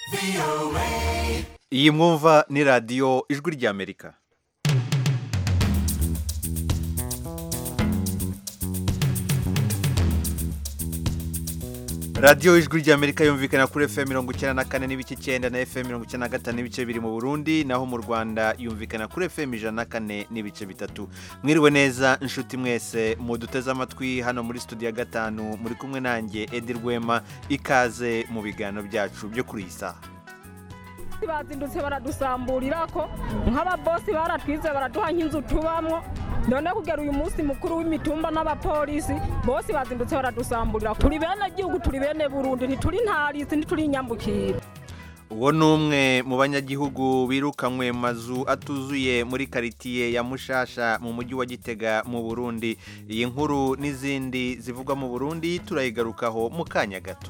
iyi mwumva ni radiyo ijwi ry'amerika radiyo ijwi ry'amerika yumvikana kuri fm mirongo icyenda na kane n'ibice icyenda na fm mirongo icyenda na gatanu n'ibice bibiri mu burundi naho mu rwanda yumvikana kuri fm ijana na kane n'ibice bitatu mwiriwe neza inshuti mwese muduteze amatwi hano muri studio ya gatanu muri kumwe nanjye edi rwema ikaze mu biganiro byacu byo kuri iyi saha bazindutse baradusamburira ko nk'ababosi baratwize baraduha nk'inzu tubamwo none kugera uyu munsi mukuru w'imitumba n'abapolisi bose bazindutse baradusamburira turi bene gihugu turi bene burundi ntituri ntarisi ntituri inyambukira uwo ni umwe mu banyagihugu birukanywe mu mazu atuzuye muri karitiye ya mushasha mu mujyi wa gitega mu burundi iyi nkuru n'izindi zivugwa mu burundi turayigarukaho mu kanya gato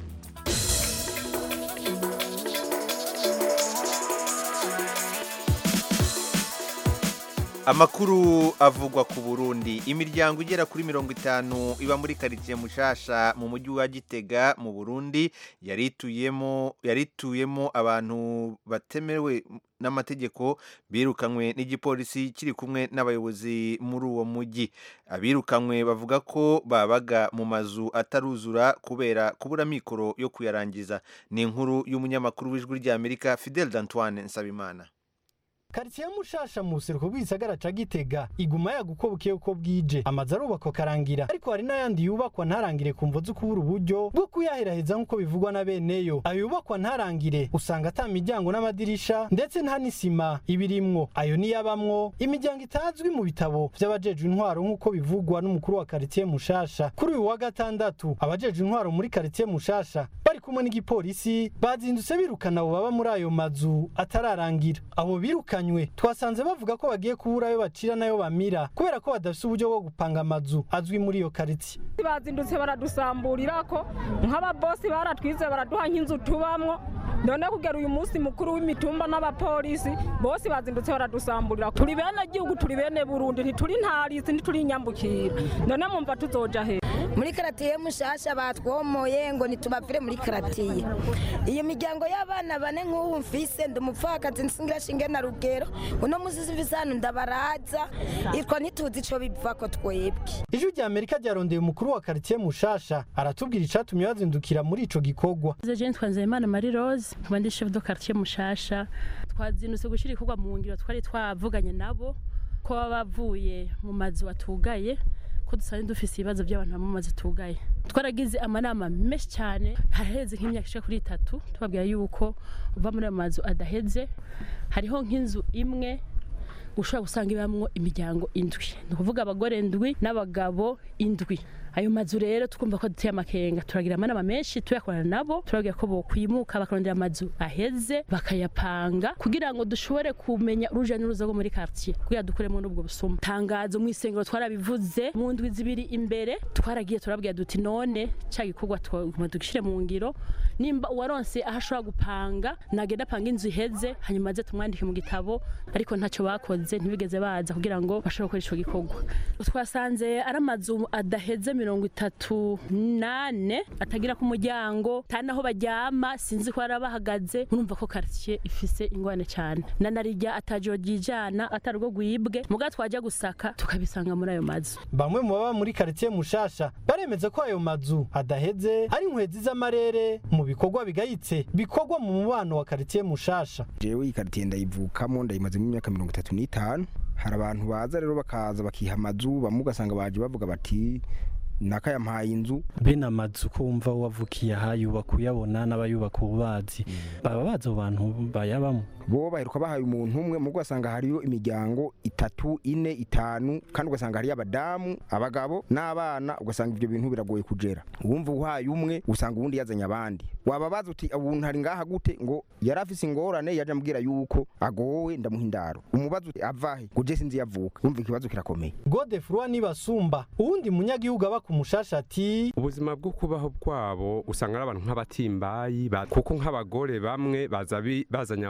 amakuru avugwa ku burundi imiryango igera kuri mirongo itanu iba muri karitsiye mushasha mu mujyi wa gitega mu burundi yarituyemo yarituyemo abantu batemewe n'amategeko birukanywe n'igipolisi kiri kumwe n'abayobozi muri uwo mujyi abirukanywe bavuga ko babaga mu mazu ataruzura kubera kubura mikoro yo kuyarangiza ni inkuru y'umunyamakuru w'ijwi ry'amerika fidel d'antoine nsabimana karitsiye mushasha mu buseruko bw'isagara ca gitega iguma yaguko buke uko bwije amazu arubakwa akarangira ariko hari n'ayandi yubakwa ntarangire ku mvo zo kubura uburyo bwo kuyaheraheza nk'uko bivugwa na beneyo ayo yubakwa ntarangire usanga ata miryango n'amadirisha ndetse nta n'isima ibirimwo ayo niyabamwo imiryango itazwi mu bitabo vy'abajejwe intwaro nk'uko bivugwa n'umukuru wa karitsiye mushasha kuri uyu wa gatandatu abajejwe intwaro muri karitsiye mushasha bari kumwe n'igipolisi bazindutse birukana abo baba muri ayo mazu atararangira abo birukanye twasanze bavuga ko bagiye kubura ayo bacira n'ayo bamira kubera ko badafite uburyo bwo gupanga amazu azwi muri iyo karitsiye bazindutse baradusamburira ko nk'ababosi baratwize baraduha nk'inzu tubamwo none kugera uyu munsi mukuru w'imitumba n'abapolisi bose bazindutse baradusamburira turi bene gihugu turi bene burundi ntituri ntarisi ntituri inyambukira none mwumva tuzoja he muri karatiye mushasha batwomoye ngo ntitubapfire muri karatiye iyo miryango y'abana bane nk'ubu mfise ndi umupfakazi nsingira shinge na rugero uno musi simfise hano ndabaraza itwa ntituzi ico biva ko twebwe ijwi rya amerika ryarondeye umukuru wa karitiye mushasha aratubwira icatumye bazindukira muri ico gikorwa jean twanzeyimana marie rose nkaba ndi chef de quartier mushasha twazindutse gushira ikorwa mu ngiro twari twavuganye nabo ko baba bavuye mu mazu atugaye ko dusanzwe dufise ibibazo by'abantu baba mu mazu tugaye twaragize amanama menshi cyane haraheze nk'imyaka ishika kuri itatu tubabwira yuko uva muri ayo mazu adaheze hariho nk'inzu imwe ushobora gusanga ibamwo imiryango indwi ni ukuvuga abagore indwi n'abagabo indwi ayo mazu rero twumva ko duteye amakenga turagira amanama menshi tuyakorana nabo turabwira ko bokwimuka bakarondera amazu aheze bakayapanga kugira ngo dushobore kumenya uruja n'uruza rwo muri quartier kugira dukuremo n'ubwo busuma tangazo mu isengero twarabivuze mu ndwi zibiri imbere twaragiye turabwira duti none ca gikorwa twaguma dugishire mu ngiro nimba uwaronse aho ashobora gupanga nagenda apanga inzu iheze hanyuma aze tumwandike mu gitabo ariko ntacyo bakoze ntibigeze baza kugira ngo bashobore gukora ico gikorwa twasanze ari amazu adaheze mirongo itatu nane atagira ku muryango nta naho baryama sinzi ko bari bahagaze urumva ko quartier ifise ingwane cyane na narijya atajo ryijana atarugo gwibwe muga twaje gusaka tukabisanga muri ayo mazu bamwe mu baba muri quartier mushasha baremeza ko ayo mazu adaheze ari inkwezi z'amarere mu bikorwa bigayitse bikorwa mu mubano wa quartier mushasha jewe iyi quartier ndayivukamo ndayimazemo imyaka mirongo itatu n'itanu hari abantu baza rero bakaza bakiha amazu bamwe ugasanga baje bavuga bati naka yampaye inzu bene amazu ko wumva wavukiye aha yubaka uyabona n'abayubaka ububazi baba bazi abo bantu bayabamo bo baheruka bahaye umuntu umwe mu ugasanga hariyo imiryango itatu ine itanu kandi ugasanga hariyo abadamu abagabo n'abana ugasanga ibyo bintu biragoye kugera uwumva uhaye umwe usanga uwundi yazanye abandi wababaza uti ubuntu hari ngaha gute ngo yari afise ingorane yaje ambwira yuko agowe ndamuha indaro umubaza uti avahe ngo je sinzi yavuka wumva ikibazo kirakomeye godefroi nibasumba uwundi munyagihugu aba ku mushasha ati ubuzima bwo kubaho bwabo usanga ari abantu nk'abatimbayi kuko nk'abagore bamwe baza bazanye abagabo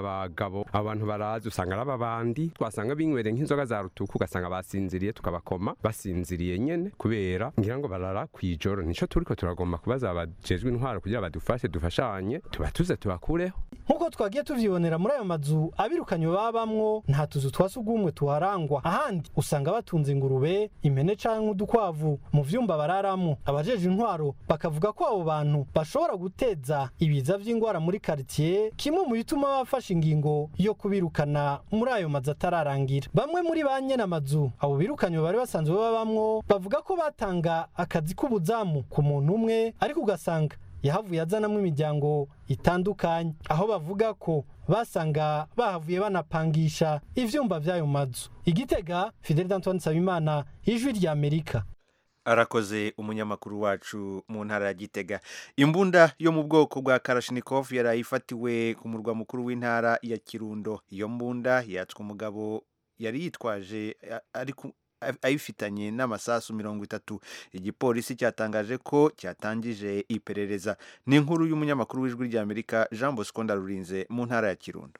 abagabo abantu barazi usanga ari ababandi twasanga binywere nk'inzoga za rutuku ugasanga basinziriye tukabakoma basinziriye nyene kubera ngira ngo barara kw'ijoro nico turiko turagomba kubaza abajejwe intwaro kugira badufashe dufashanye tubatuze tubakureho nk'uko twagiye tuvyibonera muri ayo mazu abirukanywe babamwo nta tuzu twa sugumwe tuharangwa ahandi usanga batunze ingurube impene canke udukwavu mu vyumba bararamwo abajeje intwaro bakavuga ko abo bantu bashobora guteza ibiza vy'ingwara muri quartier kimwe mu bituma bafashe ingingo yo kubirukana muri ayo mazu atararangira bamwe muri ba nyene amazu abo birukanywe bari basanzwe babamwo bavuga ko batanga akazi k'ubuzamu ku muntu umwe ariko ugasanga yahavuye azanamwo imiryango itandukanye aho bavuga ko basanga bahavuye banapangisha ivyumba vy'ayo mazu igitega fidel d'antoine nsabimana ijwi rya amerika arakoze umunyamakuru wacu mu ntara ya gitega imbunda yo mu bwoko bwa karashinikov yari ifatiwe ku murwa mukuru w'intara ya kirundo iyo mbunda yatswe umugabo yari yitwaje ariko ayifitanye n'amasasu mirongo itatu igipolisi cyatangaje ko cyatangije iperereza ni inkuru y'umunyamakuru w'ijwi ry'amerika jean bosco ndarurinze mu ntara ya kirundo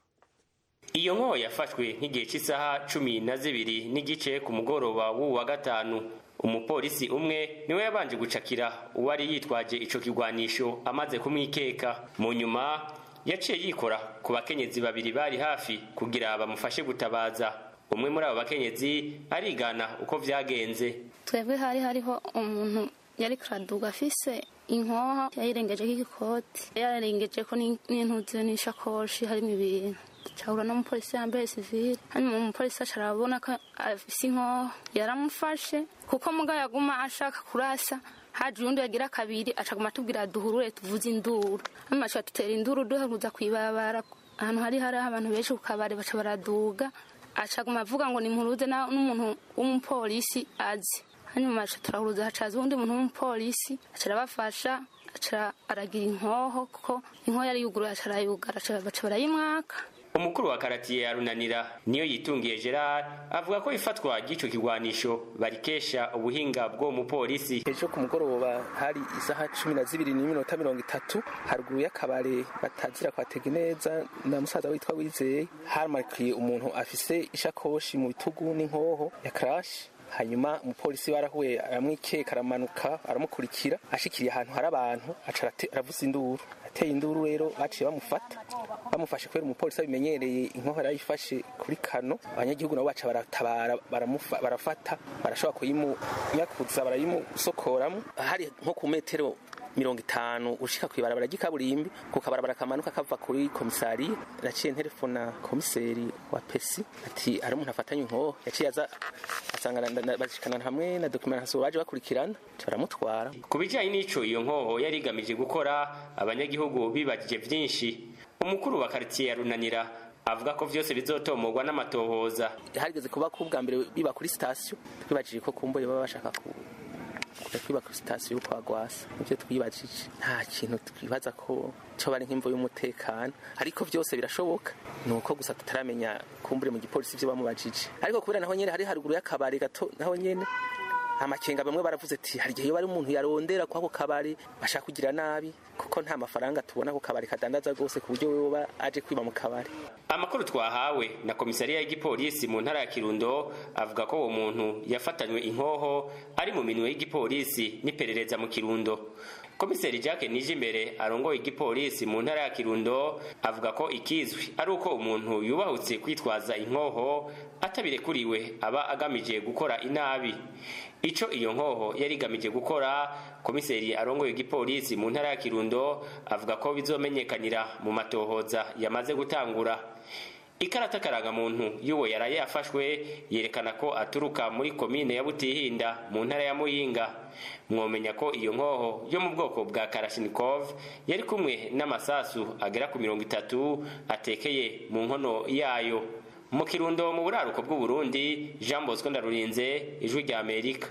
iyo nko yafashwe nk'igihe cy'isaha cumi na zibiri n'igice ku mugoroba w'uwu wa gatanu umupolisi umwe niwe yabanje gucakira uwari yitwaje ico kigwanisho amaze kumwikeka mu nyuma yaciye yikora ku bakenyezi babiri bari hafi kugira bamufashe gutabaza umwe muri abo bakenyezi arigana uko vyagenze twebwe hari hariho umuntu yari kuraduga afise inkoha yayirengejeho igikoti yararengejeko n'intuzi n'ishakoshi harimo ibintu cahura n'umupolisi yambaye sivile hanyuma umupolisi aca arabona ko afise inkoho yaramufashe kuko muga yaguma ashaka kurasa haje uyundi yagira kabiri acaguma atubwira duhurure tuvuze induru hanyuma aca dutera induru duheruza kw'ibarabara ahantu hari hariho abantu benshi ku kabari baca baraduga acaguma avuga ngo nimpuruze n'umuntu w'umupolisi azi hanyuma aca turahuruza hacaza uwundi muntu w'umupolisi aca arabafasha aca aragira inkoho kuko inkoho yari yuguruye aca arayugara baca barayimwaka umukuru wa karatiye ya runanira niyo yitungiye gerard avuga ko ifatwa ry'ico kigwanisho barikesha ubuhinga bw'uwo mupolisi ejo ku mugoroba hari isaha cumi na zibiri n'iminota mirongo itatu haruguru y'akabare batazira kwatega neza na musaza witwa wizeye haramarikiye umuntu afise ishakoshi mu bitugu n'inkoho ya karashi hanyuma umupolisi barahuye aramwikeka aramanuka aramukurikira ashikiriye ahantu hari abantu aca aravuza induru ateye induru rero baciye bamufata bamufashe kubera umupolisi abimenyereye inkoho yarayifashe kuri kano abanyagihugu nabo baca baratabara barafata barashobora kuyimunyakuza barayimusokoramo hari nko ku metero mirongo itanu ushika kw'ibarabara ry'ikaburimbi ku kabarabara kamanuka kava kuri komisariya naciye nterefona komiseri wa pesi ati ari umuntu afatanye inkoho yaciye aza asanga bashikana hamwe na documentation baje bakurikirana baramutwara ku bijanye n'ico iyo nkoho yari igamije gukora abanyagihugu bibagije vyinshi umukuru wa karitiye ya runanira avuga ko vyose bizotomorwa n'amatohoza harigeze kuba ko ubwa mbere biba kuri sitasiyo twibajije ko kumboye baba bashaka ku kujya kwiba kuri sitasiyo yo kwa gwasa nibyo twibajije nta kintu twibaza ko cyo bari nk'imvo y'umutekano ariko byose birashoboka ni uko gusa tutaramenya kumbure mu gipolisi ibyo bamubajije ariko kubera naho nyene hari haruguru y'akabari gato naho nyene amakenga bamwe baravuze ati hari igihe bari umuntu yarondera kwako kabari bashaka kugira nabi kuko nta mafaranga tubona ku kabari kadandaza rwose ku buryo woba aje kwiba mu kabari amakuru twahawe na komisariya y'igipolisi mu ntara ya kirundo avuga ko uwo muntu yafatanywe inkoho ari mu minwe y'igipolisi n'iperereza mu kirundo komiseri jacques nijimbere arongoye igipolisi mu ntara ya kirundo avuga ko ikizwi ari uko umuntu yubahutse kwitwaza inkoho atabirekuriwe aba agamije gukora inabi ico iyo nkoho yari igamije gukora komiseri arongoye igipolisi mu ntara ya kirundo avuga ko bizomenyekanira mu matohoza yamaze gutangura ikarata karangamuntu y'uwo yaraye yafashwe yerekana ko aturuka muri komine ya butihinda mu ntara ya muyinga mwomenya ko iyo nkoho yo mu bwoko bwa karashinikov yari kumwe n'amasasu agera ku mirongo itatu atekeye mu nkono yayo mu kirundo mu buraruko bw'uburundi jean bosco ndarurinze ijwi rya amerika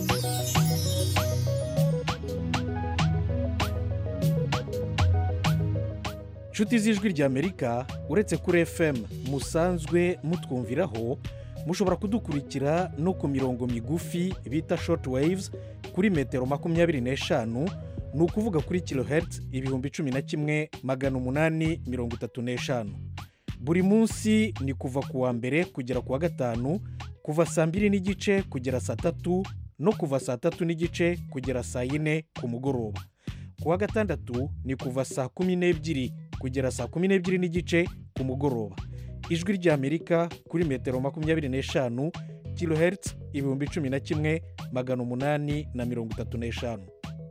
inshuti z'ijwi rya amerika uretse kuri fm musanzwe mutwumviraho mushobora kudukurikira no ku mirongo migufi bita short waves kuri metero makumyabiri n'eshanu ni ukuvuga kuri kilohertz ibihumbi cumi na kimwe magana umunani mirongo itatu n'eshanu buri munsi ni kuva ku wa mbere kugera ku wa gatanu kuva saa mbiri n'igice kugera saa tatu no kuva saa tatu n'igice kugera saa yine ku mugoroba ku wa gatandatu ni kuva saa kumi n'ebyiri kugera saa kumi n'ebyiri n'igice ku mugoroba ijwi ry'amerika kuri metero makumyabiri n'eshanu kilohertz ibihumbi cumi na kimwe magana umunani na mirongo itatu n'eshanu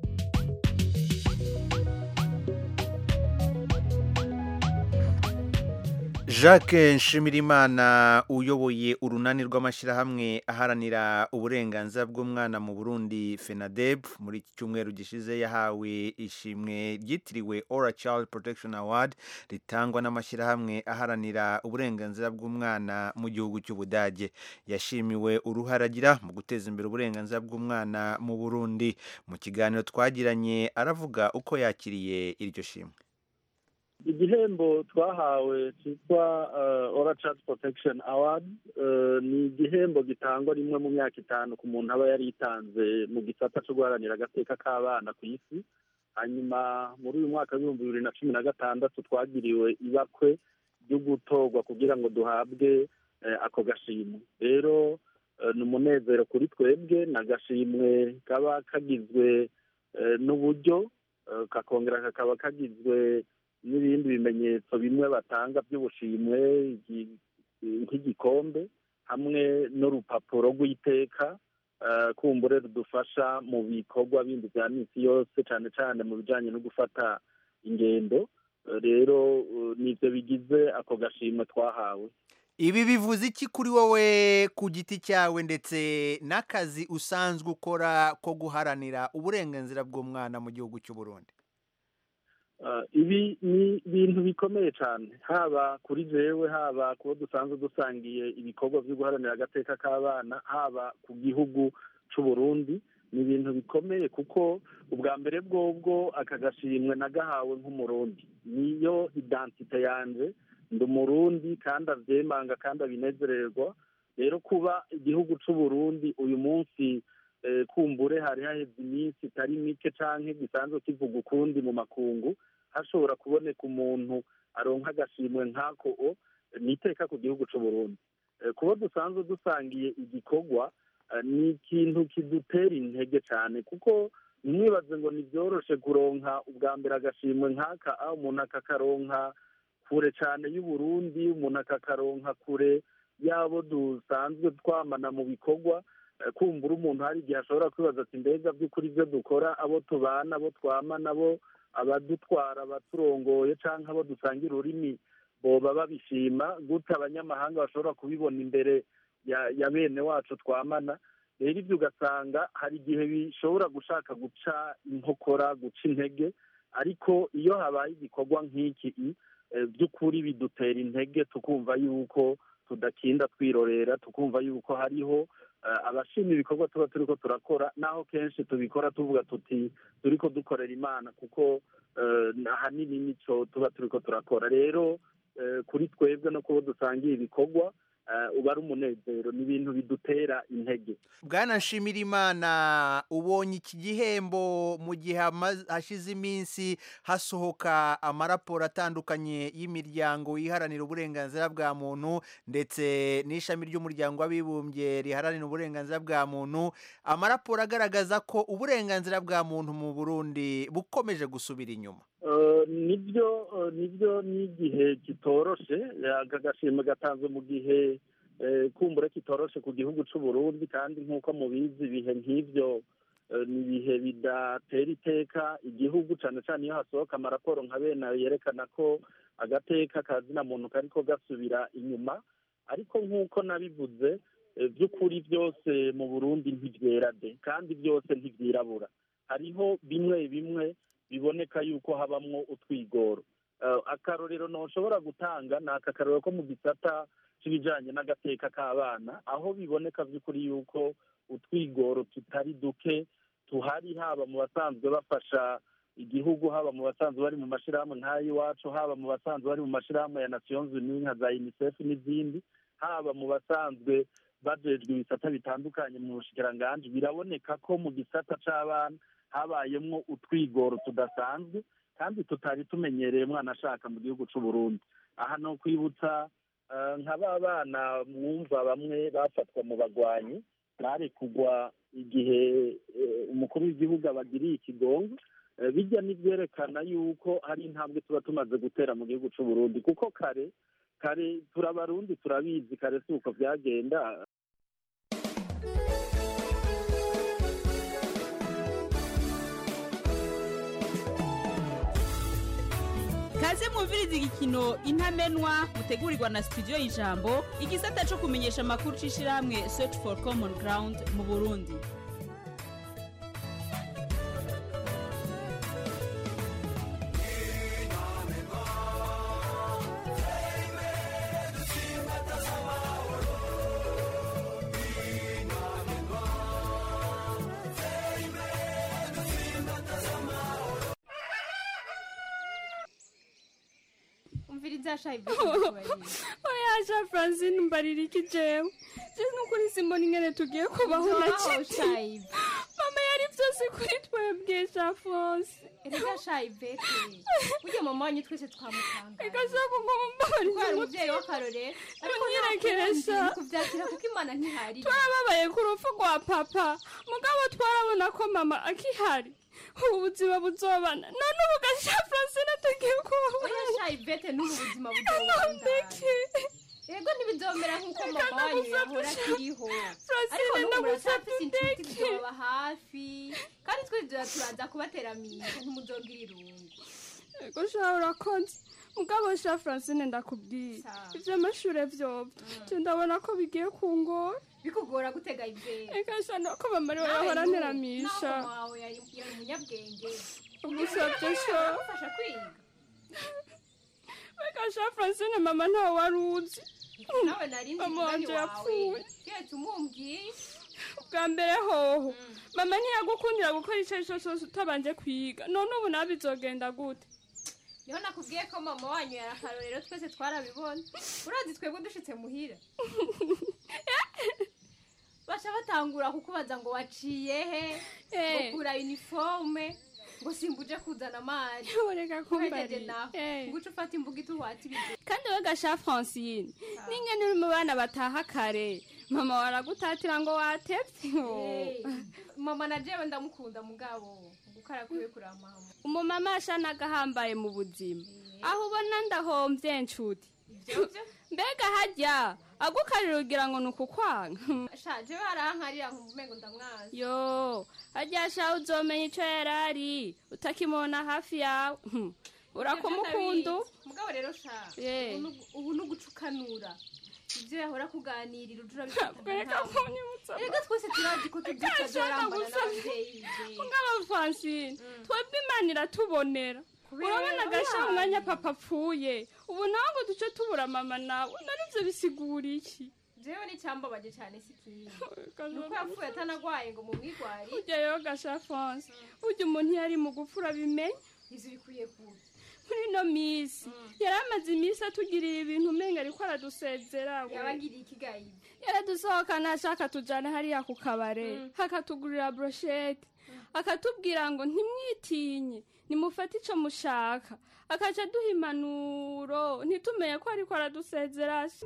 jacques nshimirimana uyoboye urunani rw'amashyirahamwe aharanira uburenganzira bw'umwana mu burundi fenadeb muri iki cyumweru gishize yahawe ishimwe ryitiriwe ora child protection award ritangwa n'amashyirahamwe aharanira uburenganzira bw'umwana mu gihugu cy'ubudage yashimiwe uruhare agira mu guteza imbere uburenganzira bw'umwana mu burundi mu kiganiro twagiranye aravuga uko yakiriye iryo shimwe igihembo twahawe cyitwa ora child protection award ni igihembo gitangwa rimwe mu myaka itanu ku muntu aba yaritanze mu gisata cyo guharanira agateka k'abana ku isi hanyuma muri uyu mwaka w'ibihumbi bibiri na cumi na gatandatu twagiriwe ibakwe ryo gutorwa kugira ngo duhabwe ako gashimwe rero ni umunezero kuri twebwe ni agashimwe kaba kagizwe n'uburyo kakongera kakaba kagizwe n'ibindi bimenyetso bimwe batanga by'ubushimwe nk'igikombe hamwe n'urupapuro rw'iteka kumbure rudufasha mu bikorwa bindi bya minsi yose cyane cyane mu bijyanye no gufata ingendo rero nibyo bigize ako gashimwe twahawe ibi bivuze iki kuri wowe ku giti cyawe ndetse n'akazi usanzwe ukora ko guharanira uburenganzira bw'umwana mu gihugu cy'u Burundi ibi ni ibintu bikomeye cyane haba kuri jewe haba kuba dusanzwe dusangiye ibikorwa byo guharanira agateka k'abana haba ku gihugu cy'u Burundi ni ibintu bikomeye kuko ubwa mbere bwobwo aka gashimwe nagahawe nk'umurundi niyo identite yanjye ndi umurundi kandi abyemanga kandi abinezererwa rero kuba igihugu cy'u Burundi uyu munsi kumbure hari haheze iminsi itari mike cyangwa gisanzwe kivuga ukundi mu makungu hashobora kuboneka umuntu aronka agashimwe nk'ako ni iteka ku gihugu cy'u Burundi kuba dusanzwe dusangiye igikorwa ni ikintu kidutera intege cyane kuko ntimwibaze ngo ntibyoroshe kuronka ubwa mbere agashimwe nk'aka aho umuntu akakaronka kure cyane y'uburundi umuntu akakaronka kure y'abo dusanzwe twamana mu bikorwa kumbura umuntu hari igihe ashobora kwibaza ati mbega by'ukuri ibyo dukora abo tubana abo twamana abo abadutwara abaturongoye cyangwa abo dusangira ururimi boba babishima gute abanyamahanga bashobora kubibona imbere ya bene wacu twamana rero ibyo ugasanga hari igihe bishobora gushaka guca inkokora guca intege ariko iyo habaye igikorwa nk'iki by'ukuri bidutera intege tukumva yuko tudakinda twirorera tukumva yuko hariho abashima ibikorwa tuba turi ko turakora naho kenshi tubikora tuvuga tuti turi ko dukorera imana kuko ahanini nicyo tuba turi ko turakora rero kuri twebwe no kuba dusangiye ibikorwa uba ari umunezero ni ibintu bidutera intege bwana nshimirimana ubonye iki gihembo mu gihe hashize iminsi hasohoka amaraporo atandukanye y'imiryango iharanira uburenganzira bwa muntu ndetse n'ishami ry'umuryango w'abibumbye riharanira uburenganzira bwa muntu amaraporo agaragaza ko uburenganzira bwa muntu mu burundi bukomeje gusubira inyuma nibyo nibyo n'igihe kitoroshe aka gashimwe gatanzwe mu gihe kumbura kitoroshe ku gihugu cy'u Burundi kandi nk'uko mubizi ibihe nk'ibyo ni ibihe bidatera iteka igihugu cyane cyane iyo hasohoka amaraporo nka bene ayo yerekana ko agateka kazina muntu kariko gasubira inyuma ariko nk'uko nabivuze by'ukuri byose mu burundi ntibyera de kandi byose ntibyirabura hariho bimwe bimwe biboneka yuko habamwo utwigoro akarorero ntushobora gutanga ni aka karorero ko mu gisata cy'ibijyanye n'agateka k'abana aho biboneka by'ukuri yuko utwigoro tutari duke tuhari haba mu basanzwe bafasha igihugu haba mu basanzwe bari mu mashyirahamwe nk'ay'iwacu haba mu basanzwe bari mu mashyirahamwe ya nasiyonzi nka za unicef n'izindi haba mu basanzwe bajejwe ibisata bitandukanye mu bushikiranganji biraboneka ko mu gisata c'abana habayemwo utwigoro tudasanzwe kandi tutari tumenyereye umwana ashaka mu gihugu c'u Burundi aha no kwibutsa eh, nka ba bana mwumva bamwe bafatwa mu bagwanyi bari kugwa igihe eh, umukuru w'igihugu abagiriye ikigongo Eh, bijya n'ibyerekana yuko hari intambwe tuba tumaze gutera mu gihugu c'u Burundi kuko kare kare turabarundi turabizi kare si uko byagenda kaze mwumviriza igikino intamenwa mutegurirwa na studio y'ijambo igisata cyo kumenyesha amakuru c'ishirahamwe search for common ground mu burundi umviriza shayi oya sha francine mbarira iki jewe je nukuri simbona ingene tugiye kubaho na Nzaho, kiti Shayi. mama yari vyose kuri twebwe sha fose erega shayi bete burya mama wanyu twese twamutangaye igashaka ngo mumbabarire twari umuvyeyi w'akarorero ariko Ntunyirekeresha. nta kundi kuvyakira kuko imana ntihari twarababaye ku rupfu rwa papa mugabo twarabona ko mama akihari ubu buzima buzobana none ubu gasha francine tugiye kubaho oya shayi bete n'ubu buzima buzobandanya ego ntibizomera nk'uko mama wanyu yahora akiriho ariko n'ubu muracyafise inshuti zizoba hafi kandi twe turaza kubateramisha ntimuzogira irungu ego sha urakoze mugabo sha francine ndakubwiye ivyo amashure vyovyo je ndabona ko bigiye kungora bikugora gutega ivere eka sha nuko mama ariwe yahora nteramisha naho wawe yari yari umunyabwenge ugusavye sha ufasha kwiga eka sha francine mama ntawe wari uzi nawe nari nzi mama umugani wanje wawe yapfuye keretse umumbwiye bwa mbere hoho mama ntiyagukundira gukora ico ari co cose utabanje kwiga none ubu nawe bizogenda gute niho nakubwiye ko mama wanyu yari akarorero twese twarabibona urazi twebwe dushitse muhira baca batangura kukubaza ngo waciye he Eh. ngo kura uniforme ngo simbuje kuzana amazi Ureka Uhejeje kumbarira. naho Eh. ngo uce ufata imbuga ituhata ibiryo kandi we gasha francine n'ingene uri mu bana bataha kare mama waragutatira ngo watevye Eh, mama na jewe ndamukunda mugabo gukara kwiwe kuramama umumama ashanaga ahambaye mu buzima aho ubona ndahomvye nshuti mbega harya agukarira ugira ngo ni ukukwanga sha jewe harankarira nkumva umengo ndamwazi yo harya sha uzomenya ico yarari utakimubona hafi yawe Hmm. urakumukunda ubu? mugabo rero sha Eh. ubu ni- ubu ni ugucukanura ibyo yahora kuganirira ujura bifata Reka kunyibutsa. rega twese turazi ko tubyuka Gasha, zorambana ndagusavye. n'abavyeyi je. ngaba francine twebwe imana iratubonera Kubera- urabona gasha oya. umwanya papa apfuye ubu nawe ngo duce tubura mama nawe narivyo bisigura iki jewe n'icyambabaje cyane si ikindi Gasha, ni uko yapfuye atanagwaye ngo mumwigwari burya rero gasha france burya umuntu iyo ari mu gupfa urabimenya izo bikwiye kuba muri ino minsi yari amaze iminsi atugirira ibintu umenga ariko aradusezera we. yabagiriye ikigayibi yaradusohokana ashaka tujana hariya ku kabare akatugurira broshete akatubwira ngo ntimwitinye nimufate ico mushaka akaca duha impanuro ntitumenye ko ariko aradusezera se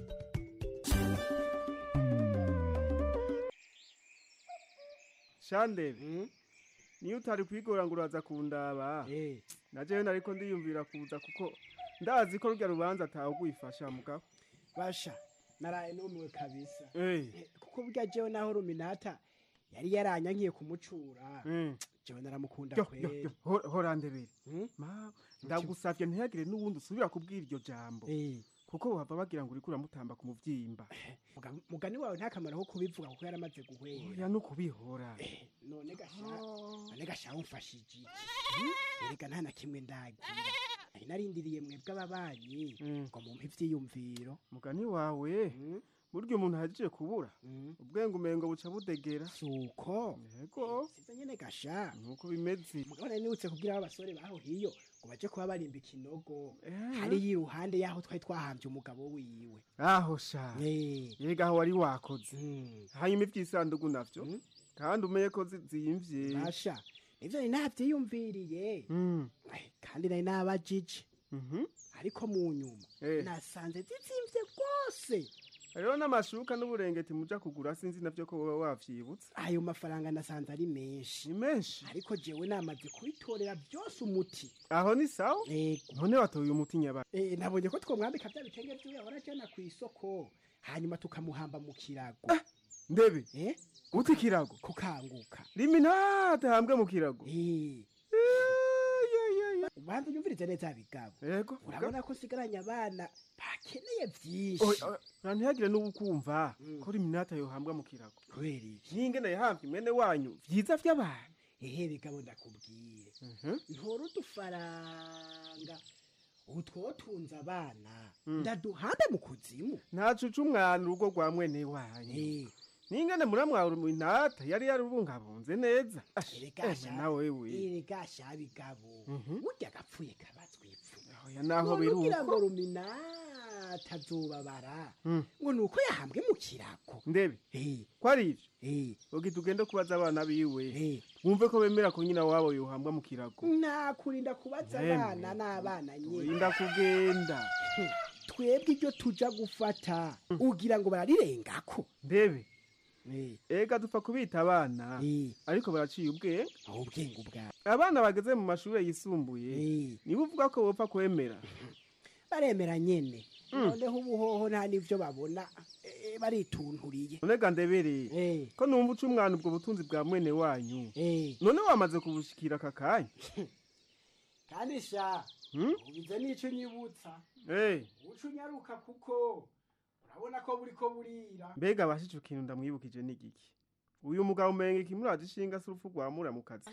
shandebe niyo utari kwigora ngo uraza kundaba najewe nariko ndiyumvira kuza kuko ndazi ko rurya rubanza atawe gwifasha mugabo basha naraye numiwe kabisa Eh. Eh, kuko burya jewe naho ruminata yari yaranyankiye kumucura Mm. jewe naramukunda Yo, yo, kweri yo, hora- hora ndebere ma ndagusavye ntihagire n'uwundi usubira kubwira iryo jambo kuko wava bagira ngo uriko uramutamba ku muvyimba Muga- mugani wawe nta kamaro ko kubivuga kuko yaramaze guhwera oya no kubihora none gasha none gasha umfashije iki erega nta na kimwe ndagira nari narindiriye mwebwe ababanyi ngo mumpe ivyiyumviro mugani wawe burya umuntu ahejeje kubura ubwenge umengo buca budegera suko yego sivyo nyene gasha nuko bimeze mugabo nari nibutse kugira abasore baho hiyo ngo baje kuba barimba ikinogo hariya iruhande yaho twari twahambye umugabo wiwe aho sha yega aho wari wakoze hanyuma ivy'isandugu navyo kandi umenye ko zi- ziyimvye basha nivyo nari navyiyumviriye Eh, kandi nari nabajije ariko mu nyuma nasanze zizimvye rwose hariho n'amashuka n'uburengeti muja kugura sinzi navyo ko woba wavyibutse ayo mafaranga nasanze ari menshi ni menshi ariko jewe namaze kubitorera byose umuti aho ni sawa none watoye umuti nyabara Eh, nabonye ko twomwambika bya bitenge vyiwe ahora ajana ku isoko hanyuma tukamuhamba mu kirago ndebe eh uti ikirago kukanguka rimi ntatahambwe mu kirago ubanza unyumvirize neza bigabo yego urabona ko nsigaranye abana bakeneye vyinshi ntihagire n'ubukumva ko rimi natayohambwa mu kirago kubera iki n'ingene yahambye mwene wanyu vyiza vy'abantu ehe bigabo ndakubwire ntora udufaranga utwo tunze abana ndaduhambe mu kuzimu ntacuca umwana urugo rwa mwene wanyu n'ingene muramwara mu ntata yari yarubungabunze neza Erega nawe we erega sha bigabo burya gapfuye kabazwipfu oya naho None ugira ngo biruko ruminata azobabara ngo ni uko yahambwe mu kirago ndebe ko ari ivyo ugita ugende kubaza abana biwe wumve ko bemera ko nyina wabo yohambwa mu kirago nakurinda kubaza Yemwe. abana n'abana nyine urinda kugenda twebwe ibyo tuja gufata ugira ngo bararengako ndebe ega dupfa kubita abana ariko baraciye ubwenge aho ubwenge ubwabo abana bageze mu mashuri yisumbuye niba uvuga ko bopfa kwemera baremera nyene noneho ubuhoho nta n'ivyo babona eh, baritunturiye nonega ndebereye ko numva uca umwana ubwo butunzi bwa mwene wanyu none wamaze kubushikira aka kanya kandi sha Hmm? ubize n'ico nyibutsa Eh, uca unyaruka kuko urabona ko buriko burira mbega abashije ikintu ndamwibukije n'igiki uyu mugabo umenga ikimuraje ishinga si urupfu rwamura mu kazi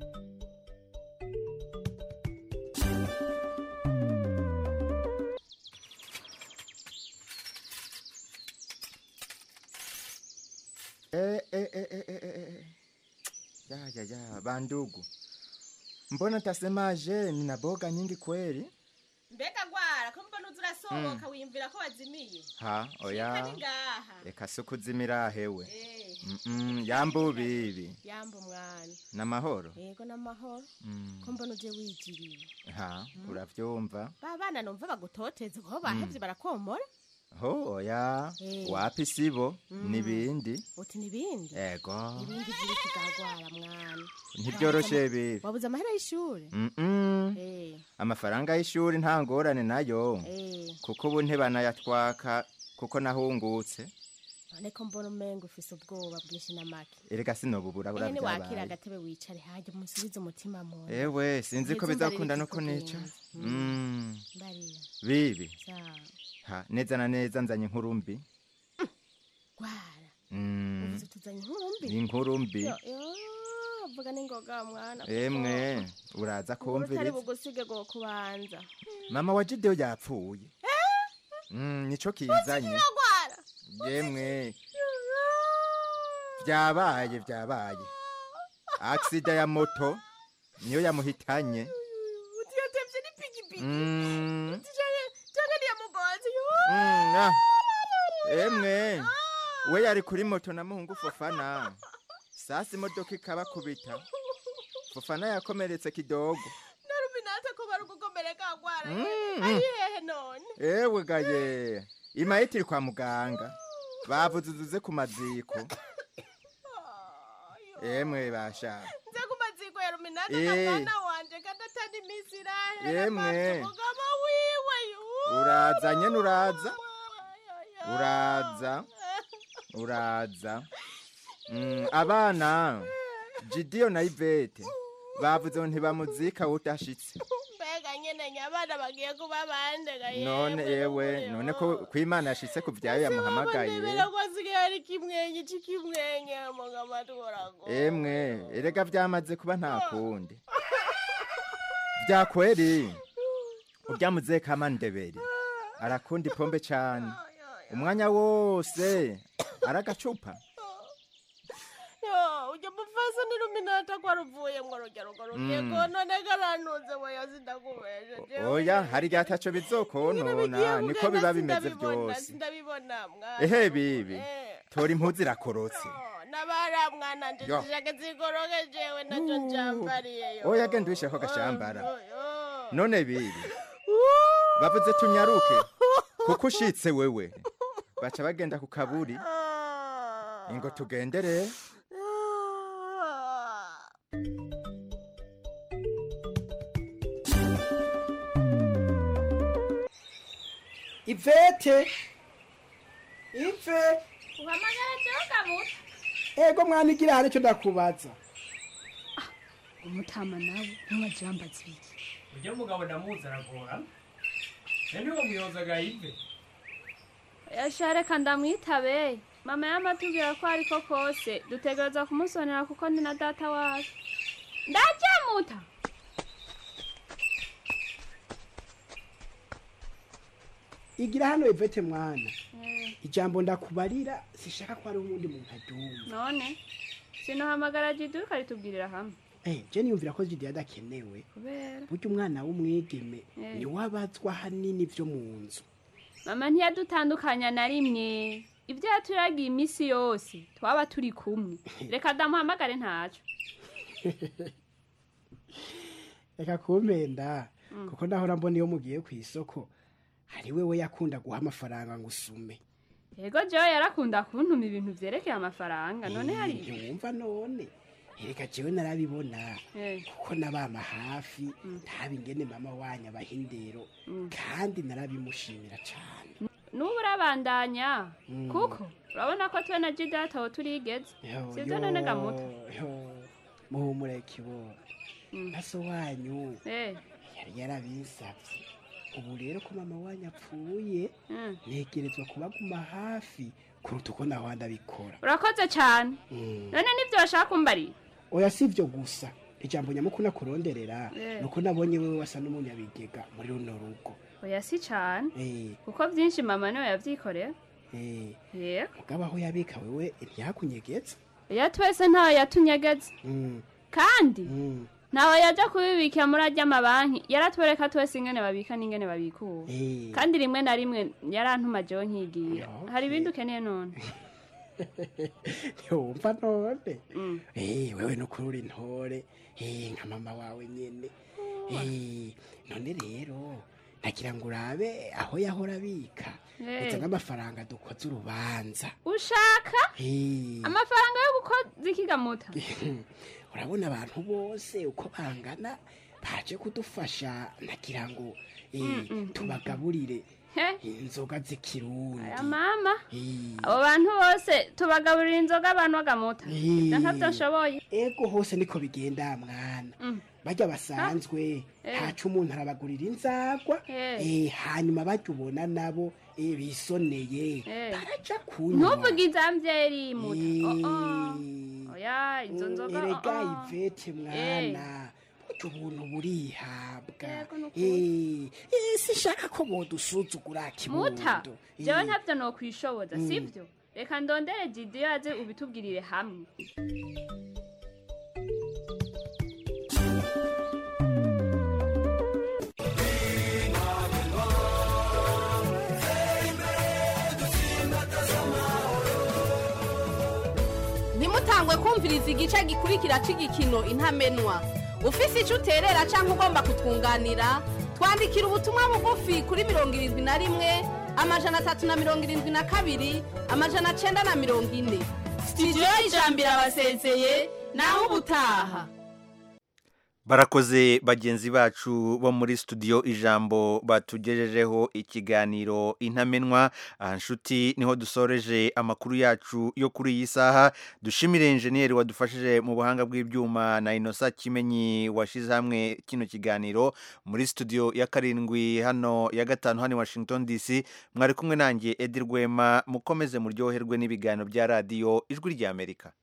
Eh, eh, eh, eh, eh, eh, eh. Ya, ya, ya, bandugu, mbona tasemaje nina boga nyingi kweli? mbega gwara ko mbona uza urasohoka wiyumvira ko wazimiye Ha, oya, Shika ni ngaha reka si ukuzimira hewe. Eh, Mm, yambu bibi, yamba umwana n'amahoro. yego n'amahoro Mm, ko mbona uje wigiriye ha, uravyumva? ba bana numva bagutoteza ko bahevye barakomora Ho, oya, Eh. wapi sibo, Mm. nibindi. uti nibindi Ego, ibindi vyiri kugagwara mwana ntibyoroshe bibi. wabuze amahera y'ishure Mm-mm. Eh, Amafaranga y'ishuri nta ngorane nayo, eh, kuko ubu ntibanayatwaka kuko nahungutse. none ko mbona umenga ufise ubwoba bwinshi na make Erega sinobubura ehe niwakira buravyabaye. agatebe wicare hajya umusubize umutima mu nda. Ewe, sinzi ko Ntizumva bizakunda riri no kunica. kikugenza. Mm. Mbarira. Bibi. Sawa. Ha, neza na neza nzanye inkuru mbi. gwara Mm. uvuze tuzanye inkuru mbi Ni inkuru mbi. Yo, yo, vuga n'ingoga mwana kuko Emwe, uraza inkuru utari kumviriza. bugusige go kubanza Mama wa Jideo yapfuye. Mm, nico kinzanye. gwara Yemwe. Vyabaye, vyabaye. Aksida ya moto niyo yamuhitanye. utiyotevye n'ipikipiki Mm. canke niyamugonzi Mm, ah. Emwe. We yari kuri moto na muhungu Fofana. Sasa imodoka ikabakubita. Fofana yakomeretse kidogo. naruminata ko bari gukomereka gwara Mm. ari hehe none Ewe gaye. Imayiti iri kwa muganga. Bavuze uzuze ku maziko. Emwe basha. nze ku maziko ya ruminata Eh. na mwana wanje kandi atari imisi irahera Yemwe. bafise umugabo wiwe yu Uraza nyene uraza. Uraza. Uraza. Mm, abana. Jidio na Ivete. Bavuze ngo ntibamuzika udashitse. mbega nyene nyabana bagiye kuba bandega None yewe, none ko kwimana yashitse ku vyayo yamuhamagaye. ndebera ko asigaye ari kimwenye c'ikimwenye mugabo atworago Emwe, erega vyamaze kuba nta kundi. Vyakweri. Urya muzee kama ndebere. Arakunda ipombe cane. Umwanya wose aragacupa. yo ujya mufasa ni ruminata ko aruvuyemwo rujya rugo rugiye Mm. konone garantuze weyo sindakubeje Oya, hari igihe ataco bizokonona, niko biba bimeze vyose. sindabibona mwana Ehe bibi, tora impuzu irakorotse. nabara mwana nje Yo. zishake zigoroke jewe naco njambariye yo oya genda uwishyiraho agashambara none bibi bavuze tunyaruke kuko ushitse wewe baca bagenda ku kaburi ingo tugendere ivete ive uhamagara jewe kamuta ego mwana igira hari icyo ndakubaza umutama nawe ntumajambaza ibiki urya mugabo ndamuzi aragora rero niwo muyobozaga yive yashareka ndamwitabe mama yamatubwira ko ariko kose dutegereza kumusonera kuko ni na data wacu ndajamuta igira hano ivete mwana ijambo ndakubarira sishaka ko hari uwundi muntu aryumva none sinohamagara jidu ukaritubwirira hamwe Eh, je niyumvira ko jidi adakenewe kubera burya umwana w'umwigeme Eh. ni wabazwa hanini vyo mu nzu mama ntiyadutandukanya na rimwe ibyo yaturagiye iminsi yose twaba turi kumwe reka damuhamagare ntaco reka kumpenda kuko ndahora mbona iyo mugiye ku isoko hari wewe yakunda guha amafaranga ngo usume yego jewe yarakunda kuntuma ibintu vyerekeye amafaranga none hari ntiwumva none reka jewe narabibona Eh. kuko nabama hafi ntaba ingene mama wanyu abaha indero kandi narabimushimira cane n'ubu urabandanya Mm. kuko urabona ko twe na jidata aho turigeze Yo, sivyo yo, none gamuta yo, muhumure kibora maso wanyu Eh. yari yarabisavye ubu rero ko mama wanyu apfuye Mm. negerezwa kubaguma hafi kuruta uko naho ndabikora urakoze cane Mm. none nivyo bashaka kumbarira oya si ivyo gusa ijambo nyamukuru nakuronderera Eh. nuko nabonye wewe wasa n'umunyabigega muri runo rugo oya si cane Eh, kuko vyinshi mama niwe yavyikoreye eh, yego mugabo aho yabika wewe ntiyakunyegeza oya twese ntawe yatunyegeza Mm, kandi mm, ntawe yaja kubibikira muri arya mabanki yaratwereka twese ingene babika n'ingene babikura eh. kandi rimwe na rimwe yarantuma jewe nkigira hari ibindi ukeneye none ntiwumva none Eh, wewe nukuri uri intore Eh, nka mama wawe nyene Eh, none rero nagira ngo urabe aho yahora abika Eh. uzane amafaranga dukoze urubanza ushaka Eh, amafaranga yo gukoza ikigamuta urabona abantu bose uko bangana baje kudufasha nagira ngo eh, tubagaburire he inzoga z'ikirundi aya mama Eh, abo bantu bose tubagaburira inzoga abantu bagamuta Eh. ivyo ntavyo nshoboye ego hose niko bigenda mwana barya basanzwe Eh. ntaco umuntu arabagurira inzagwa Eh. eh, hanyuma barya ubona nabo eh, bisoneye Eh. baraja kunywa ntuvuge izamvyeri muta Oh, oh. oya izo nzoga oh, erega oh. ivete mwana burya ubuntu burihabwa Yego, nukuri. Eh, eh, sinshaka ko bodusuzugura muta kibondo jewe Eh, ntavyo nokwishoboza Mm. sivyo reka ndondere jidiyo aze ubitubwirire hamwe ntimutangwe kumviriza igice gikurikira cy'igikino intamenwa ufise icyo uterera cyangwa ugomba kutwunganira twandikira ubutumwa bugufi kuri mirongo irindwi na rimwe amajana atatu na mirongo irindwi na kabiri amajana cyenda na mirongo ine sitidiyo y'ijambo irabasezeye naho ubutaha barakoze bagenzi bacu bo muri studio ijambo batugejejeho ikiganiro intamenwa aha nshuti niho dusoreje amakuru yacu yo kuri iyi saha dushimire enjeniyeri wadufashije mu buhanga bw'ibyuma na inosa kimenyi washyize hamwe kino kiganiro muri studio ya karindwi hano ya gatanu hano i washington dc mwari kumwe nanjye edi rwema mukomeze muryoherwe n'ibiganiro bya radiyo ijwi ry'amerika